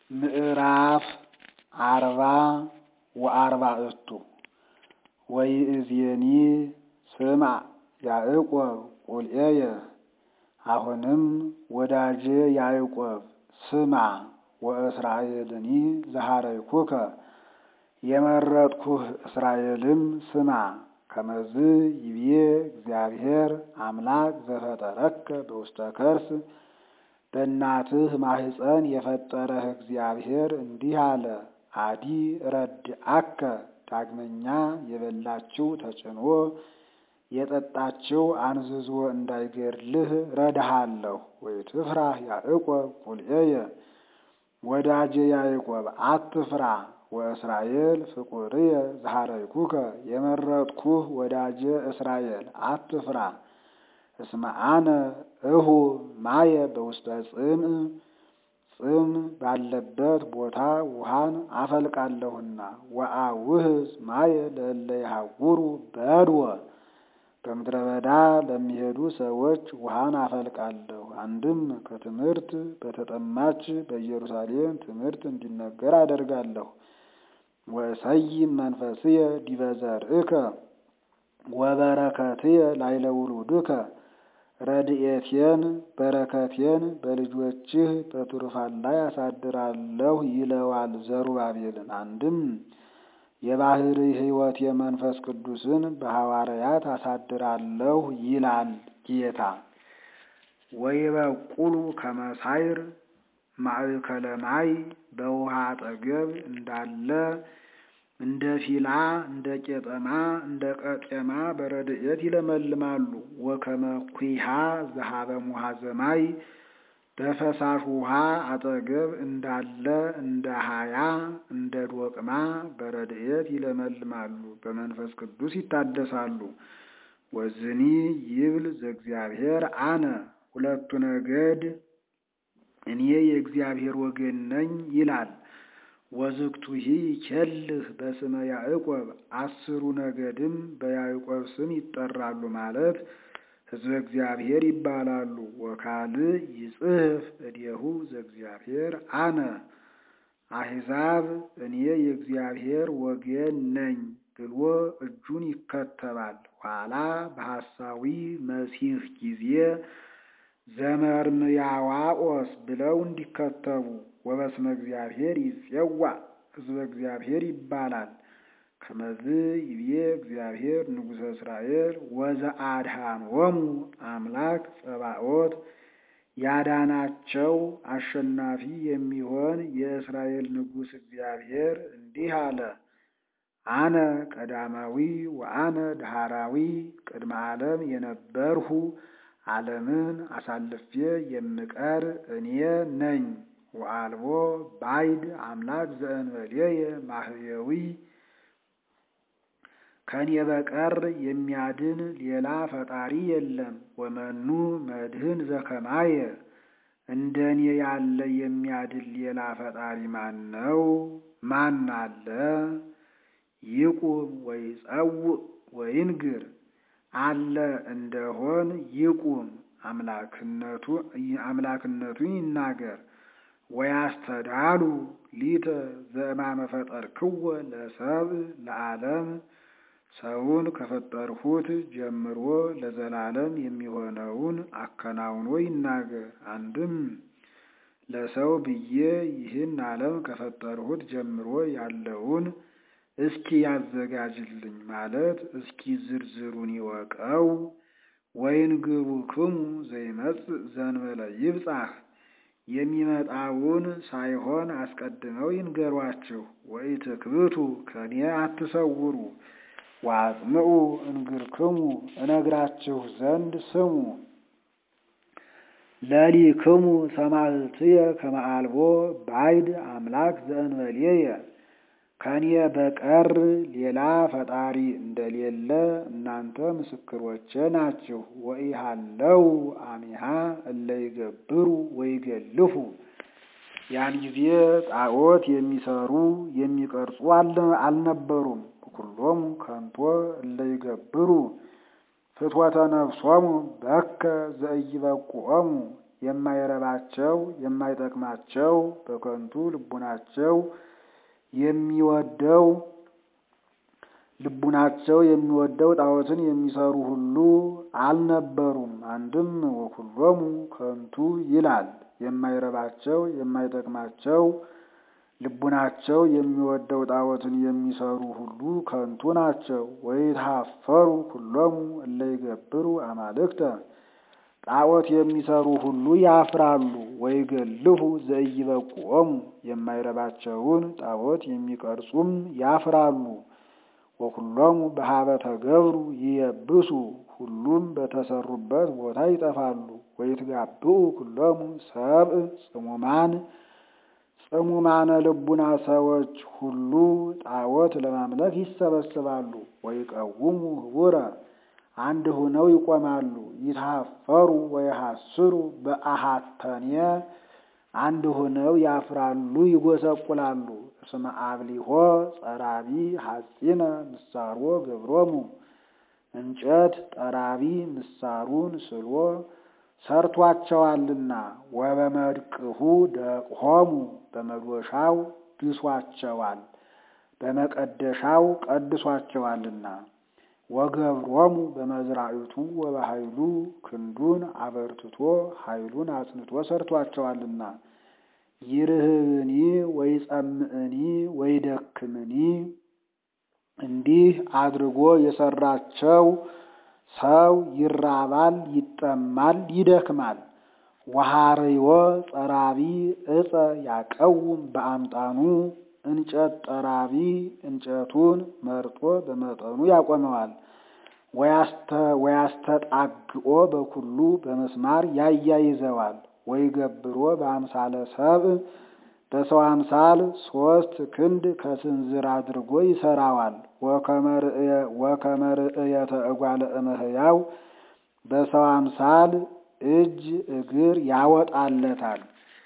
ምዕራፍ አርባ ወአርባዕቱ ወይእዜኒ ስምዕ ያዕቆብ ቁልኤየ አሁንም ወዳጄ ያዕቆብ ስማ ወእስራኤልኒ ዘሐረይኩከ የመረጥኩህ እስራኤልም ስማ ከመዝ ይቤ እግዚአብሔር አምላክ ዘፈጠረከ በውስተ ከርስ በእናትህ ማኅፀን የፈጠረህ እግዚአብሔር እንዲህ አለ። አዲ ረድአከ ዳግመኛ የበላችው ተጭኖ የጠጣችው አንዝዞ እንዳይገድልህ ረድሃለሁ። ወይትፍራህ ያዕቆብ ቁልኤየ ወዳጄ ያዕቆብ አትፍራ። ወእስራኤል ፍቁርየ ዘሐረይኩከ የመረጥኩህ ወዳጄ እስራኤል አትፍራ። እስመ አነ እሁ ማየ በውስተ ጽምዕ ጽም ባለበት ቦታ ውሃን አፈልቃለሁና ወአውህዝ ማየ ለእለ ይሐውሩ በድወ በምድረ በዳ ለሚሄዱ ሰዎች ውሃን አፈልቃለሁ። አንድም ከትምህርት በተጠማች በኢየሩሳሌም ትምህርት እንዲነገር አደርጋለሁ። ወእሰይም መንፈስየ ዲበ ዘርእከ ወበረከትየ ላዕለ ውሉድከ ረድኤቴን በረከቴን በልጆችህ በትሩፋን ላይ አሳድራለሁ ይለዋል ዘሩባቤልን። አንድም የባሕሪ ሕይወት የመንፈስ ቅዱስን በሐዋርያት አሳድራለሁ ይላል ጌታ። ወይበቁሉ ከመሳይር ማእከለ ማይ በውሃ አጠገብ እንዳለ እንደ ፊላ እንደ ቄጠማ እንደ ቀጤማ በረድኤት ይለመልማሉ። ወከመ ኩሃ ዘሀበ ሙሐዘ ማይ በፈሳሽ ውሃ አጠገብ እንዳለ እንደ ሀያ እንደ ዶቅማ በረድኤት ይለመልማሉ፣ በመንፈስ ቅዱስ ይታደሳሉ። ወዝኒ ይብል ዘእግዚአብሔር አነ ሁለቱ ነገድ እኔ የእግዚአብሔር ወገን ነኝ ይላል። ወዝክቱሂ ይኬልህ በስመ ያዕቆብ አስሩ ነገድም በያዕቆብ ስም ይጠራሉ ማለት ሕዝበ እግዚአብሔር ይባላሉ። ወካልእ ይጽሕፍ እዴሁ ዘእግዚአብሔር አነ አሕዛብ እኔ የእግዚአብሔር ወገን ነኝ ብሎ እጁን ይከተባል። ኋላ በሐሳዊ መሲሕ ጊዜ ዘመርምያዋኦስ ብለው እንዲከተቡ ወበስመ እግዚአብሔር ይጼዋ ሕዝበ እግዚአብሔር ይባላል። ከመዝ ይብዬ እግዚአብሔር ንጉሠ እስራኤል ወዘአድኃኖሙ አምላክ ጸባኦት ያዳናቸው አሸናፊ የሚሆን የእስራኤል ንጉሥ እግዚአብሔር እንዲህ አለ። አነ ቀዳማዊ ወአነ ዳህራዊ ቅድመ ዓለም የነበርሁ ዓለምን አሳልፌ የምቀር እኔ ነኝ። ወአልቦ ባይድ አምላክ ዘእንበሌየ ማህየዊ ከኔ በቀር የሚያድን ሌላ ፈጣሪ የለም። ወመኑ መድህን ዘከማየ እንደኔ ያለ የሚያድን ሌላ ፈጣሪ ማን ነው? ማን አለ? ይቁም ወይጸውዕ ወይንግር አለ እንደሆን ይቁም አምላክነቱን ይናገር። ወያስተዳሉ ሊተ ዘእማመ ፈጠርክዎ ለሰብእ ለዓለም ሰውን ከፈጠርሁት ጀምሮ ለዘላለም የሚሆነውን አከናውኖ ይናገር። አንድም ለሰው ብዬ ይህን ዓለም ከፈጠርሁት ጀምሮ ያለውን እስኪ ያዘጋጅልኝ ማለት እስኪ ዝርዝሩን ይወቀው። ወይንግሩክሙ ዘይመጽእ ዘእንበለ ይብጻሕ የሚመጣውን ሳይሆን አስቀድመው ይንገሯችሁ። ወኢትክብቱ ከኔ አትሰውሩ። ወአጽምዑ እንግርክሙ እነግራችሁ ዘንድ ስሙ። ለሊክሙ ሰማዕትየ ከመ አልቦ ባዕድ አምላክ ዘእንበሌየ ከኔ በቀር ሌላ ፈጣሪ እንደሌለ እናንተ ምስክሮቼ ናችሁ። ወኢሃለው አሚሃ እለ ይገብሩ ወይገልፉ ያን ጊዜ ጣዖት የሚሰሩ የሚቀርጹ አልነበሩም። ኩሎሙ ከንቶ እለ ይገብሩ ፍትወተ ነፍሶሙ በከ ዘኢይበቁዖሙ የማይረባቸው የማይጠቅማቸው በከንቱ ልቡናቸው የሚወደው ልቡናቸው የሚወደው ጣዖትን የሚሰሩ ሁሉ አልነበሩም። አንድም ወኩሎሙ ከንቱ ይላል። የማይረባቸው የማይጠቅማቸው ልቡናቸው የሚወደው ጣዖትን የሚሰሩ ሁሉ ከንቱ ናቸው። ወይትሃፈሩ ኩሎሙ እለ ይገብሩ አማልክተ ጣዖት የሚሰሩ ሁሉ ያፍራሉ። ወይገልሁ ዘኢይበቁኦሙ የማይረባቸውን ጣዖት የሚቀርጹም ያፍራሉ። ወኩሎሙ በሀበ ተገብሩ ይየብሱ ሁሉም በተሰሩበት ቦታ ይጠፋሉ። ወይትጋብኡ ኩሎሙ ሰብእ ጽሙማን ጽሙማነ ልቡና ሰዎች ሁሉ ጣዖት ለማምለክ ይሰበስባሉ። ወይቀውሙ ህቡረ አንድ ሆነው ይቆማሉ። ይትሃፈሩ ወይሐስሩ በአሃተኔ አንድ ሆነው ያፍራሉ፣ ይጎሰቁላሉ። እስመ አብሊሆ ጸራቢ ሐጺነ ምሳሮ ገብሮሙ እንጨት ጠራቢ ምሳሩን ስሎ ሰርቷቸዋልና። ወበመድቅሁ ደቅሆሙ በመዶሻው ድሷቸዋል፣ በመቀደሻው ቀድሷቸዋልና። ወገብሮሙ በመዝራዕቱ ወበኃይሉ ክንዱን አበርትቶ ኃይሉን አጽንቶ ሰርቷቸዋልና። ይርህብኒ ወይጸምዕኒ ወይደክምኒ እንዲህ አድርጎ የሰራቸው ሰው ይራባል፣ ይጠማል፣ ይደክማል። ወሐርዮ ጸራቢ ዕፀ ያቀውም በአምጣኑ እንጨት ጠራቢ እንጨቱን መርጦ በመጠኑ ያቆመዋል። ወያስተጣግኦ በኩሉ በመስማር ያያይዘዋል። ወይገብሮ በአምሳለ ሰብእ በሰው አምሳል ሶስት ክንድ ከስንዝር አድርጎ ይሰራዋል። ወከመ ርእየተ እጓለ እመሕያው በሰው አምሳል እጅ እግር ያወጣለታል።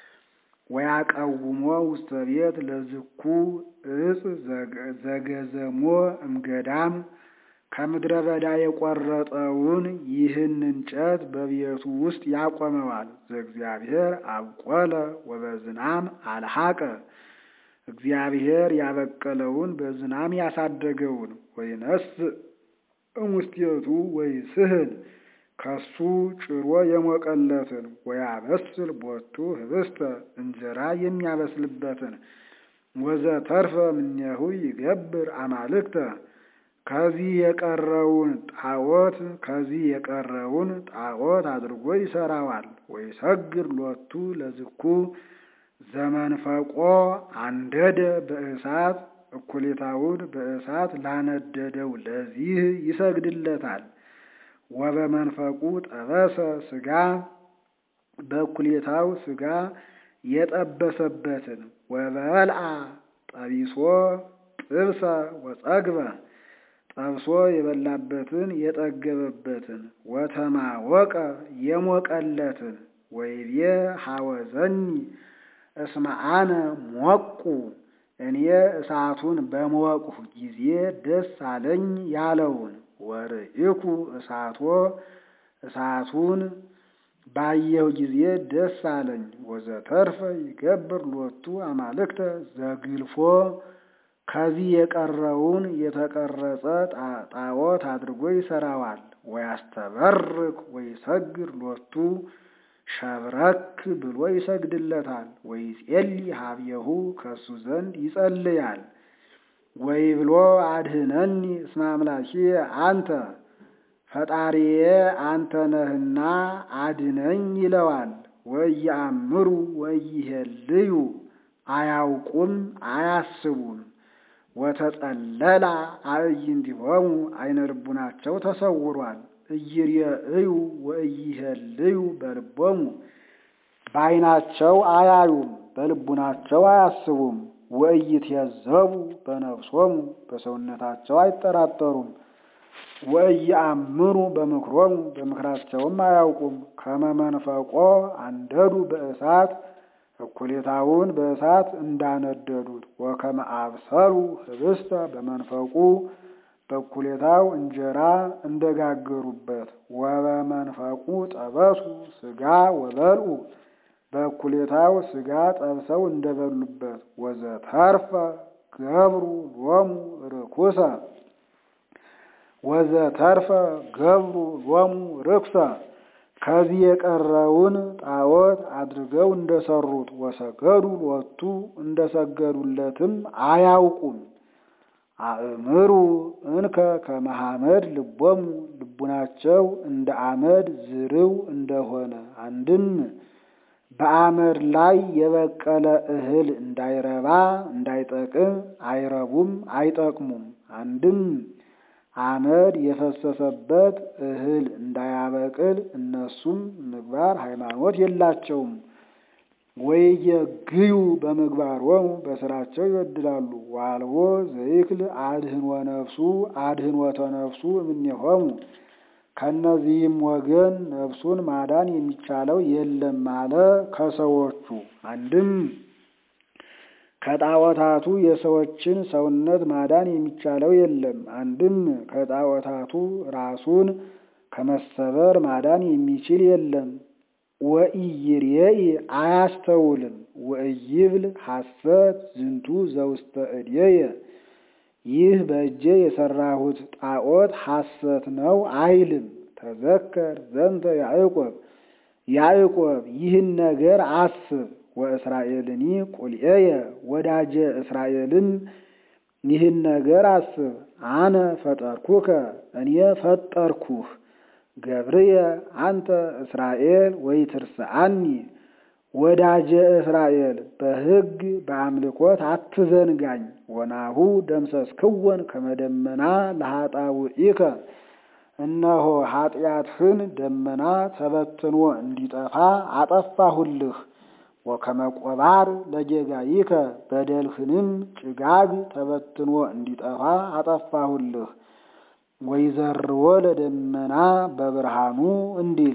ወያቀውሞ ውስተ ቤት ለዝኩ እጽ ዘገዘሞ እምገዳም ከምድረ በዳ የቆረጠውን ይህን እንጨት በቤቱ ውስጥ ያቆመዋል። ዘእግዚአብሔር አብቆለ ወበዝናም አልሐቀ እግዚአብሔር ያበቀለውን በዝናም ያሳደገውን ወይነስ እሙስቴቱ ወይ ስህል ከሱ ጭሮ የሞቀለትን ወያበስል ቦቱ ህብስተ እንጀራ የሚያበስልበትን ወዘተርፈ እምኔሁ ይገብር አማልክተ ከዚህ የቀረውን ጣዖት ከዚህ የቀረውን ጣዖት አድርጎ ይሰራዋል። ወይሰግር ሎቱ ለዝኩ ዘመንፈቆ አንደደ በእሳት እኩሌታውን በእሳት ላነደደው ለዚህ ይሰግድለታል። ወበመንፈቁ ጠበሰ ስጋ በእኩሌታው ስጋ የጠበሰበትን ወበልአ ጠቢሶ ጥብሰ ወጸግበ ጠብሶ የበላበትን የጠገበበትን ወተማወቀ የሞቀለትን ወይቤ ሐወዘኒ እስመ አነ ሞቁ እኔ እሳቱን በሞቅሁ ጊዜ ደስ አለኝ ያለውን ወርኢኩ እሳቶ እሳቱን ባየሁ ጊዜ ደስ አለኝ። ወዘተርፈ ይገብር ሎቱ አማልክተ ዘግልፎ ከዚህ የቀረውን የተቀረጸ ጣዖት አድርጎ ይሰራዋል። ወያስተበርክ ወይሰግር ሎቱ ሸብረክ ብሎ ይሰግድለታል። ወይጼሊ ሀብየሁ ከሱ ዘንድ ይጸልያል። ወይ ብሎ አድህነኒ እስመ አምላኬ አንተ ፈጣሪዬ አንተ ነህና አድነኝ ይለዋል። ወይአምሩ ወይሄልዩ አያውቁም አያስቡም። ወተጸለላ አዕይንቲሆሙ አይነ ልቡናቸው ተሰውሯል። እይርእዩ ወእይሄልዩ በልቦሙ በዓይናቸው አያዩም በልቡናቸው አያስቡም። ወእይትየዘቡ በነፍሶሙ በሰውነታቸው አይጠራጠሩም። ወእይአምሩ በምክሮሙ በምክራቸውም አያውቁም። ከመመንፈቆ አንደዱ በእሳት እኩሌታውን በእሳት እንዳነደዱት ወከመ አብሰሉ ህብስተ በመንፈቁ በኩሌታው እንጀራ እንደጋገሩበት ወበመንፈቁ ጠበሱ ስጋ ወበልዑ በኩሌታው ስጋ ጠብሰው እንደበሉበት ወዘተርፈ ገብሩ ሎሙ ርኩሰ ወዘተርፈ ገብሩ ሎሙ ርኩሰ ከዚህ የቀረውን ጣዖት አድርገው እንደሰሩት ወሰገዱ ሎቱ እንደሰገዱለትም አያውቁም። አእምሩ እንከ ከመሐመድ ልቦሙ ልቡናቸው እንደ አመድ ዝርው እንደሆነ አንድም በአመድ ላይ የበቀለ እህል እንዳይረባ እንዳይጠቅም አይረቡም አይጠቅሙም። አንድም አመድ የፈሰሰበት እህል እንዳያበቅል እነሱም ምግባር ሃይማኖት የላቸውም። ወይየግዩ በምግባሮሙ በስራቸው ይበድላሉ። ዋልቦ ዘይክል አድህንወ ነፍሱ አድህንወተ ነፍሱ እምኔሆሙ ከእነዚህም ወገን ነፍሱን ማዳን የሚቻለው የለም አለ ከሰዎቹ አንድም ከጣዖታቱ የሰዎችን ሰውነት ማዳን የሚቻለው የለም። አንድም ከጣዖታቱ ራሱን ከመሰበር ማዳን የሚችል የለም። ወኢይሬኢ አያስተውልም። ወኢይብል ሐሰት ዝንቱ ዘውስተ እዴየ ይህ በእጄ የሰራሁት ጣዖት ሐሰት ነው አይልም። ተዘከር ዘንተ ያዕቆብ ያዕቆብ ይህን ነገር አስብ ወእስራኤልኒ ቁልኤየ ወዳጀ እስራኤልን ይህን ነገር አስብ። አነ ፈጠርኩከ እኔ ፈጠርኩህ ገብርየ አንተ እስራኤል ወይ ትርስአኒ ወዳጀ እስራኤል በሕግ በአምልኮት አትዘንጋኝ። ወናሁ ደምሰስክወን ከመደመና ለኃጣውኢከ እነሆ ኃጢአትህን ደመና ተበትኖ እንዲጠፋ አጠፋሁልህ። ወከመ ቆባር ለጌጋይከ በደልህንም ጭጋግ ተበትኖ እንዲጠፋ አጠፋሁልህ። ወይዘርዎ ለደመና በብርሃኑ እንዲል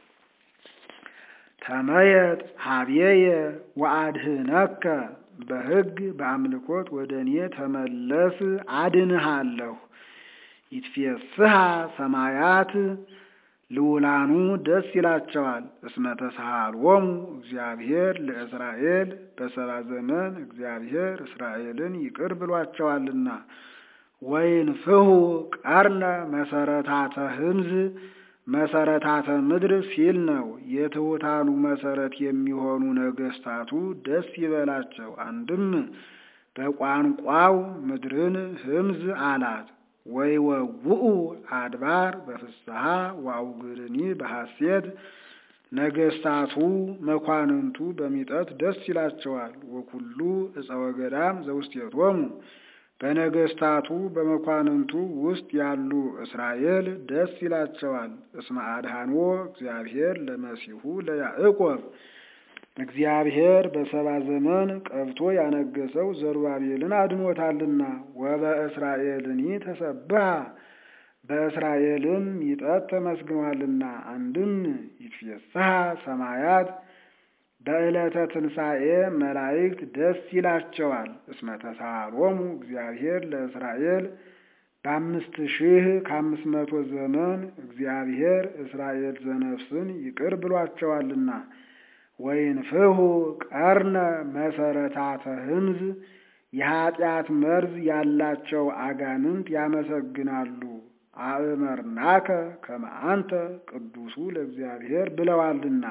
ተመየጥ ሀብዬየ ወአድህነከ በሕግ በአምልኮት ወደ እኔ ተመለስ አድንሃለሁ። ይትፌስሃ ሰማያት ልውላኑ ደስ ይላቸዋል። እስመ ተሳሃልዎሙ እግዚአብሔር ለእስራኤል በሰባ ዘመን እግዚአብሔር እስራኤልን ይቅር ብሏቸዋልና። ወይንፍሑ ቀርነ መሰረታተ ህምዝ መሰረታተ ምድር ሲል ነው። የትሑታኑ መሰረት የሚሆኑ ነገስታቱ ደስ ይበላቸው። አንድም በቋንቋው ምድርን ህምዝ አላት። ወይወውኡ አድባር በፍስሐ ወአውግርኒ በሐሴት ነገስታቱ መኳንንቱ በሚጠት ደስ ይላቸዋል። ወኩሉ ዕፀ ወገዳም ዘውስቴቶሙ በነገስታቱ በመኳንንቱ ውስጥ ያሉ እስራኤል ደስ ይላቸዋል። እስመ አድኃንዎ እግዚአብሔር ለመሲሁ ለያዕቆብ እግዚአብሔር በሰባ ዘመን ቀብቶ ያነገሰው ዘሩባቤልን አድኖታልና። ወበእስራኤልኒ ተሰብሐ በእስራኤልም ሚጠት ተመስግኗልና። አንድም ይትፌስሐ ሰማያት በዕለተ ትንሣኤ መላእክት ደስ ይላቸዋል። እስመ ተሳሃሎሙ እግዚአብሔር ለእስራኤል በአምስት ሺህ ከአምስት መቶ ዘመን እግዚአብሔር እስራኤል ዘነፍስን ይቅር ብሏቸዋልና። ወይንፍሑ ቀርነ መሰረታተ ህምዝ የኀጢአት መርዝ ያላቸው አጋንንት ያመሰግናሉ። አእመርናከ ከመ አንተ ቅዱሱ ለእግዚአብሔር ብለዋልና።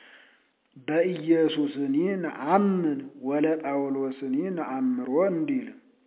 በኢየሱስኒ ነአምን ወለ ጳውሎስኒ ነአምሮ እንዲል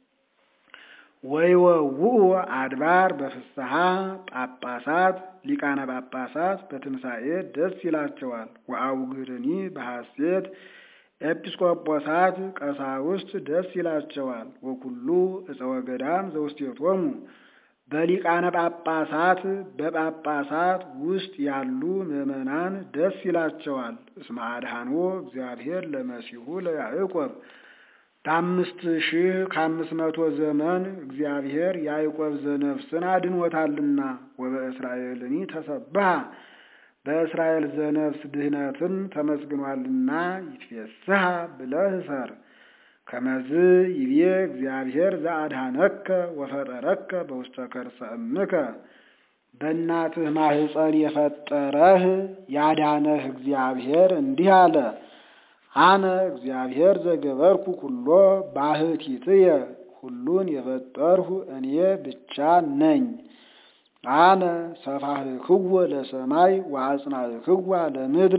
ወይወውኡ አድባር በፍስሐ ጳጳሳት ሊቃነ ጳጳሳት በትንሣኤ ደስ ይላቸዋል። ወአውግርኒ በሐሴት ኤጲስቆጶሳት ቀሳውስት ደስ ይላቸዋል። ወኩሉ ዕፀ ወገዳም ዘውስቴቶሙ በሊቃነ ጳጳሳት በጳጳሳት ውስጥ ያሉ ምዕመናን ደስ ይላቸዋል። እስመ አድኃንዎ እግዚአብሔር ለመሲሁ ለያዕቆብ በአምስት ሺህ ከአምስት መቶ ዘመን እግዚአብሔር ያዕቆብ ዘነፍስን አድኖታልና። ወበእስራኤልኒ ተሰብሐ በእስራኤል ዘነፍስ ድህነትን ተመስግኗልና። ይትፌስሐ ብለህ ሰር ከመዝ ይቤ እግዚአብሔር ዘአድኀነከ ወፈጠረከ በውስተ ከርሰ እምከ በእናትህ ማህፀን የፈጠረህ ያዳነህ እግዚአብሔር እንዲህ አለ። አነ እግዚአብሔር ዘገበርኩ ኩሎ ባሕቲትየ ሁሉን የፈጠርሁ እኔ ብቻ ነኝ። አነ ሰፋሕክዎ ለሰማይ ወአጽናዕክዋ ለምድር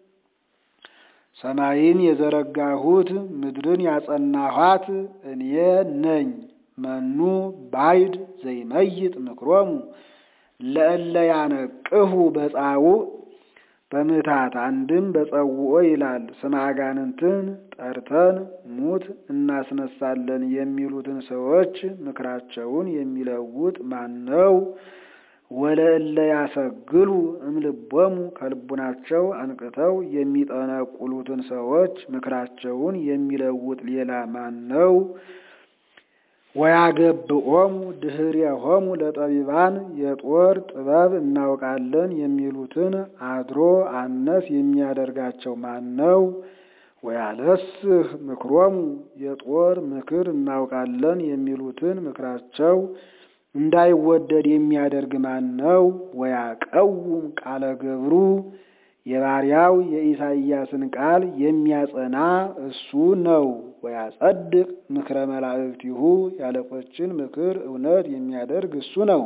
ሰማይን የዘረጋሁት ምድርን ያጸናኋት እኔ ነኝ። መኑ ባይድ ዘይመይጥ ምክሮሙ ለእለ ያነቅሁ በጻውዕ በምታት አንድም በጸውኦ ይላል። ስመ አጋንንትን ጠርተን ሙት እናስነሳለን የሚሉትን ሰዎች ምክራቸውን የሚለውጥ ማን ነው? ወለእለ ያሰግሉ እምልቦሙ ከልቡናቸው አንቅተው የሚጠነቁሉትን ሰዎች ምክራቸውን የሚለውጥ ሌላ ማን ነው? ወያገብኦሙ ድኅሬሆሙ ለጠቢባን የጦር ጥበብ እናውቃለን የሚሉትን አድሮ አነስ የሚያደርጋቸው ማን ነው? ወያለስህ ምክሮሙ የጦር ምክር እናውቃለን የሚሉትን ምክራቸው እንዳይወደድ የሚያደርግ ማን ነው? ወያቀውም ቃለ ገብሩ የባሪያው የኢሳይያስን ቃል የሚያጸና እሱ ነው። ወያጸድቅ ምክረ መላእክቲሁ ያለቆችን ምክር እውነት የሚያደርግ እሱ ነው።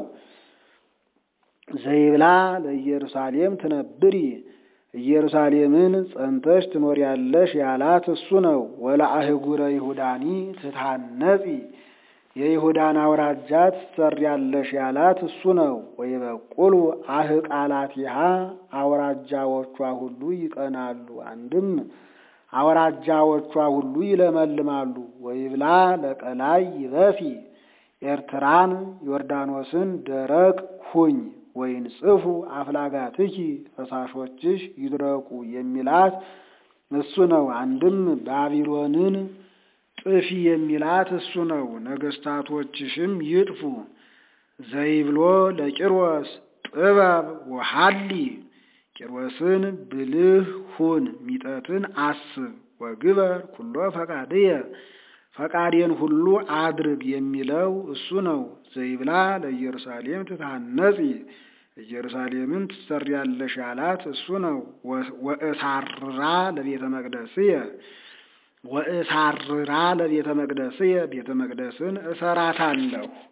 ዘይብላ ለኢየሩሳሌም ትነብሪ ኢየሩሳሌምን ጸንተሽ ትኖሪያለሽ ያላት እሱ ነው። ወለአህጉረ ይሁዳኒ ትታነጺ የይሁዳን አውራጃ ትሰሪያለሽ ያላት እሱ ነው። ወይበቁሉ አህቃላቲሃ አውራጃዎቿ ሁሉ ይቀናሉ። አንድም አውራጃዎቿ ሁሉ ይለመልማሉ። ወይብላ ለቀላይ ይበሲ ኤርትራን ዮርዳኖስን ደረቅ ሁኝ ወይንጽፉ አፍላጋትኪ ፈሳሾችሽ ይድረቁ የሚላት እሱ ነው። አንድም ባቢሎንን ጥፊ የሚላት እሱ ነው። ነገስታቶችሽም ይጥፉ። ዘይብሎ ለቂሮስ ጥበብ ወሐሊ ቂሮስን ብልህ ሁን ሚጠትን አስብ ወግበር ኩሎ ፈቃድየ ፈቃዴን ሁሉ አድርግ የሚለው እሱ ነው። ዘይብላ ለኢየሩሳሌም ትታነጺ ኢየሩሳሌምን ትሰሪያለሽ ያላት እሱ ነው። ወእሳርራ ለቤተ መቅደስየ ወእሳርራ ለቤተ መቅደስየ ቤተ መቅደስን እሰራታለሁ